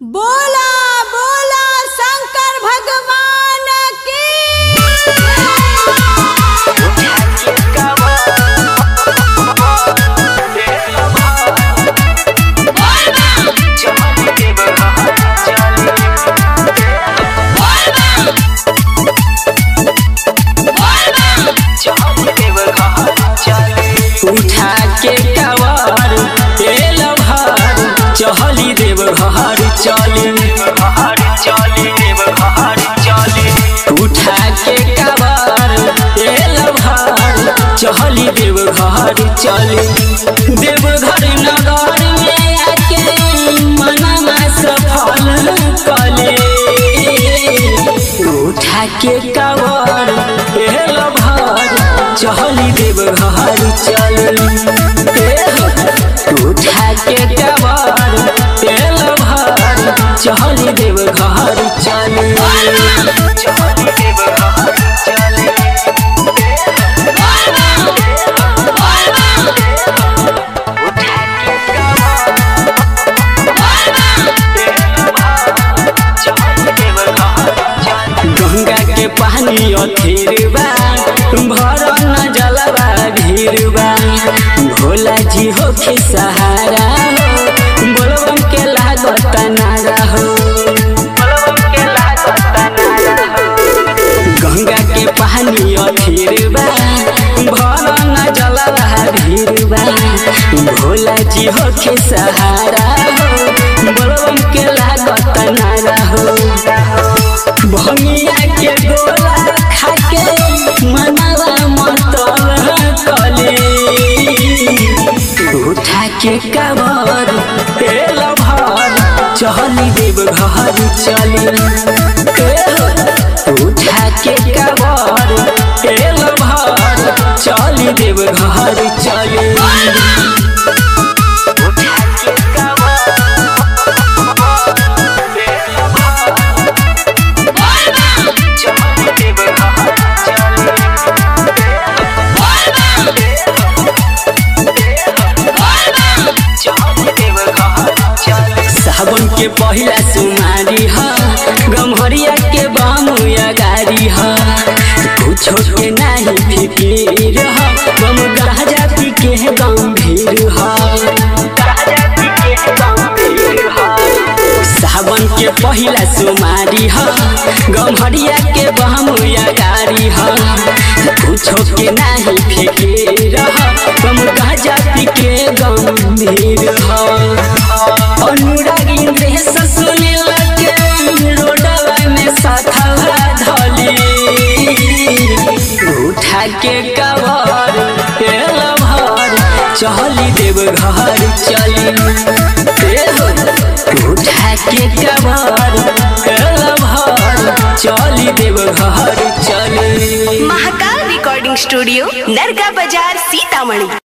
बोला बोला शंकर भगवान की उठा के कवर तेल भर चहली देव घर चली उठा के कवर तेल भर चहली देव घर चली देवघर नगर में आके मनमा सफल कले उठा के कवर तेल भर चहली देव घर चली उठा के कवर तेल भर चहली देव घर चली गंगा के पानी अथेरबा भर न जलवा भीरबा भोला जी हो के सहारा हो बोलबम के लागत नारा हो गंगा के पानी अथेरबा भर न जलवा भीरबा भोला जी हो के सहारा हो बोलबम के लागत नारा हो भंगिया के गोला खाके मनवा मतल कले उठा के कबर तेल भर चली देव घर चली उठा के कबर तेल भर चली देव घर चली सावन के पहिला सुमारी ह गम्हरिया के बामुया गारी ह कुछो के नाही फिकीर ह गम गाजा पी के गंभीर ह सावन के पहिला सुमारी ह गम्हरिया के बामुया गारी ह कुछो के नाही फिकीर ह गम गाजा पी के गंभीर ह अनुरागी देह सुने लगे रोडवा में साथवा धली उठा के कवर तेल भर चली देव घर चली उठा के कवर तेल भर चली देव घर चली महाकाल रिकॉर्डिंग स्टूडियो नरगा बाजार सीतामढ़ी